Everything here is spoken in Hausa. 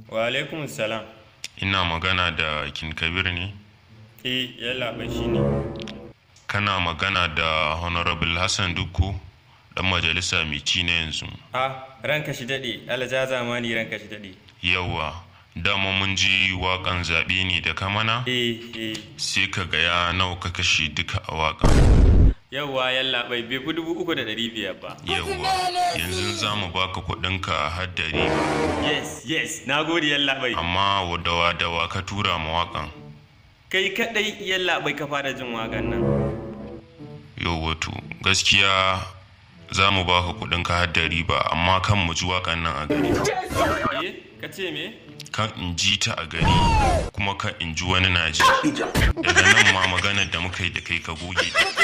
Wa alaikum salam. Ina magana da Kin Kabir ne? Eh, yalla bai shi ne. Kana magana da Honorable Hassan Dukku, ɗan majalisa mai ci na yanzu. Ah, ranka shi daɗe, alaja zamani ranka shi daɗe. Yawwa, dama mun ji waƙan zaɓe ne da kamana? Eh, eh. Sai ka gaya nawa ka kashe duka a waƙan. Yawwa yalla bai bai fi dubu uku da ɗari biyar ba. Yawwa, yanzu za mu baka kuɗinka a haddari. Yes, yes, na gode yalla bai. Amma wadawa dawa ka tura ma waƙan. Kai kaɗai yalla bai ka fara jin wagan nan. Yawwa to, gaskiya za mu baka kuɗinka haddari ba, amma kan mu ji waƙan nan a gari. Eh, ka ce me? kan in ji ta a gari kuma kan in ji wani na ji daga nan ma maganar da muka yi da kai ka goge